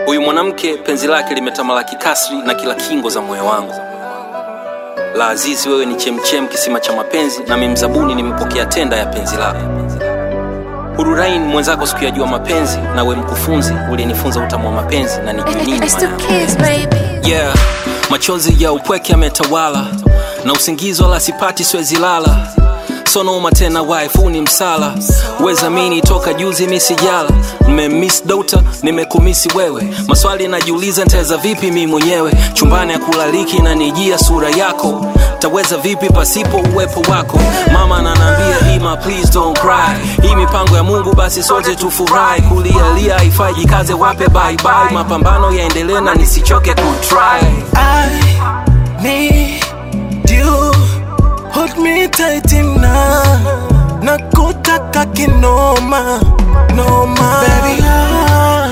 Huyu mwanamke penzi lake limetamalaki kasri na kila kingo za moyo wangu. La Azizi, wewe ni chemchem, kisima cha mapenzi, nami mzabuni nimepokea tenda ya penzi lako. Hururain mwenzako sikuyajua mapenzi, na we mkufunzi uliyenifunza utamu wa mapenzi na nijue nini It's the maana. kids, baby. Yeah, machozi ya upweke yametawala na usingizi wala sipati, siwezi lala sonoma tena, wife huu ni msala, wezamini toka juzi mi sijala, nimemiss dota, nimekumisi wewe, maswali najiuliza nitaweza vipi mi mwenyewe, chumbani ya kulaliki na nijia sura yako, taweza vipi pasipo uwepo wako, mama ananiambia Ima please don't cry, hii mipango ya Mungu basi sote tufurahi, kulialia haifai, jikaze wape bye bye, mapambano yaendelee na nisichoke kutry. I need you. Hold me tight enough. Nakutaka kinoma, noma. Baby, I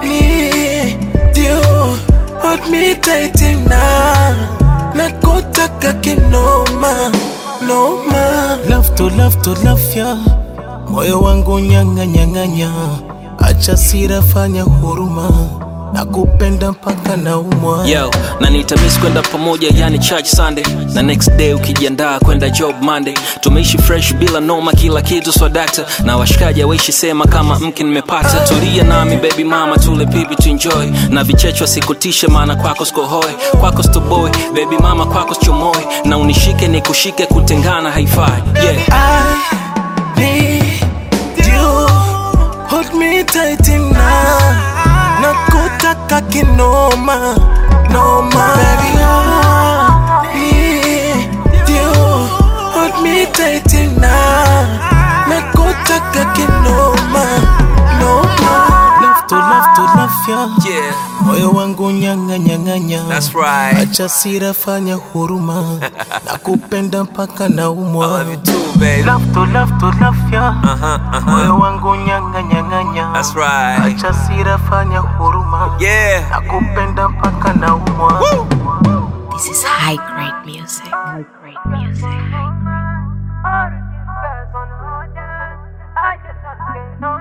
need you. Hold me tight enough. Nakutaka kinoma, noma. Love to love to love ya. Moyo wangu nyanga nyanganya. Acha sira, fanya huruma. Nakupenda mpaka naumwa. Yo, na nitamis kwenda pamoja yani church Sunday na next day ukijiandaa kwenda job Monday. Tumeishi fresh bila noma, kila kitu swadakta na washikaji waishi sema kama mke nimepata. Tulia nami baby mama, tule pipi tu enjoy na vichechwa sikutishe, maana kwako sikohoi, kwako stoboy baby mama, kwako sichomoi na unishike nikushike, kutengana haifai. Yeah. I need you. Hold me tight enough. Nakutaka kinoma, noma. Baby, I need you. Hold me tight enough. Nakutaka kinoma, noma. Love to love to love ya. Yeah, Moyo wangu nyanga nyanganya. that's right. Acha sira, fanya huruma. Nakupenda mpaka naumwa. too baby. Love to love to love ya. Uh-huh, uh-huh. Moyo wangu nyanga nyanganya. That's right. Acha sira, fanya huruma. Yeah. Nakupenda mpaka naumwa. This is high grade music. High grade music. I just can't